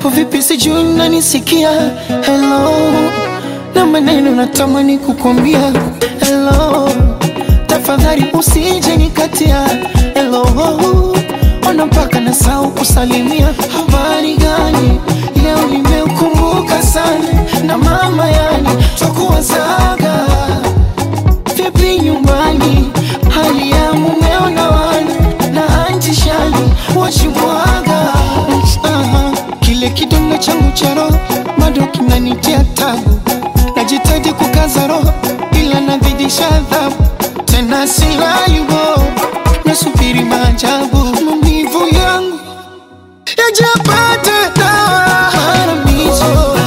uko vipi? Sijui unanisikia? Hello, na maneno natamani kukwambia hello, tafadhali usije nikatia hello, ona mpaka nasahau kusalimia. Habari gani? Leo nimeukumbuka sana na mama, yani twakuwazaga vipi nyumbani, hali ya mumeo na wana na anti shani wachimwaga Aha, kile kidonda changu cha roho bado kinanitia tabu, najitahidi kukaza roho ila nazidisha adhabu, tena silayubo, nasubiri maajabu, maumivu yangu yajapate dawa Haramizo.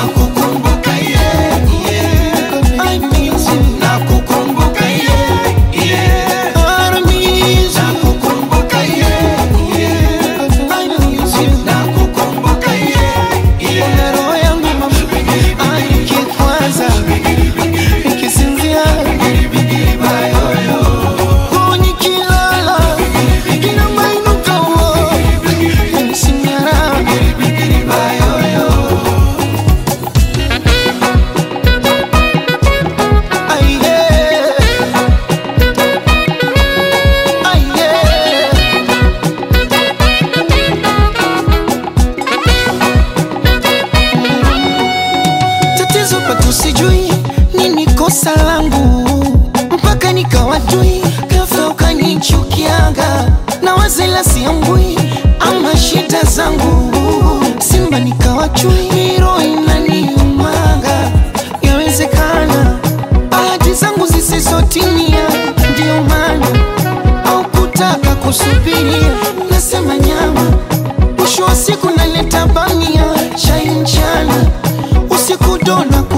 I miss you. Haramizo. I miss you. Na roho yangu mama, ah, nikikwaza, nikisinzia, oh, nikilala, inamainuka, oh, yanisinyara. Ah, yeah. Ah, yeah. tatizo pato sijui nini kosa langu mpaka nikawajui ghafla ukanichukiaga na wazela siambui ama shida zangu simba nikawachui miro inaniumaga yawezekana ahadi zangu zisizotimia ndio maana au kutaka kusubiria nasema nyama mwisho wa siku naleta bamia chai mchana usiku dona